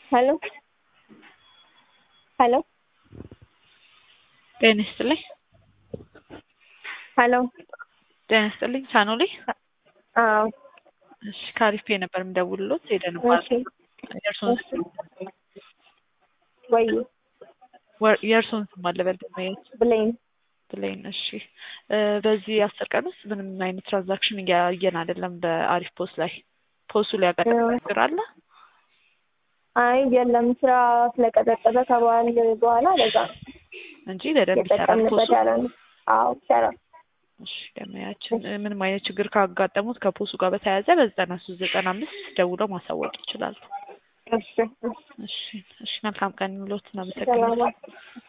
ሄሎ ሄሎ ጤና ይስጥልኝ። ሄሎ ጤና ይስጥልኝ። ሳኖሌ አዎ እሺ፣ ከአሪፍ ነበር የምደውልሎት ሄደን እሺ የእርሶን ስም ወይ ወር- የእርሶን ስም አለበል ማየት ብሌን ብሌን። እሺ እ በዚህ አስር ቀን ውስጥ ምንም አይነት ትራንዛክሽን እያየን አይደለም። በአሪፍ ፖስት ላይ ፖስቱ ላይ ያጋጠመ ችግር አለ? አይ የለም ስራ ስለቀዘቀዘ ከበዓል በኋላ ለዛ ነው እንጂ በደንብ ይሰራል የጠቀምንበት ፖስቱ። ያለ ነው። አዎ ይሰራል። እሺ ገበያችን እ ምንም አይነት ችግር ካጋጠሙት ከፖስቱ ጋር በተያያዘ በዘጠና ሶስት ዘጠና አምስት ደውለው ማሳወቅ ይችላሉ። እሺ እሺ እሺ እሺ መልካም ቀን ይሁንልዎት። እናመሰግናለን። ሰላም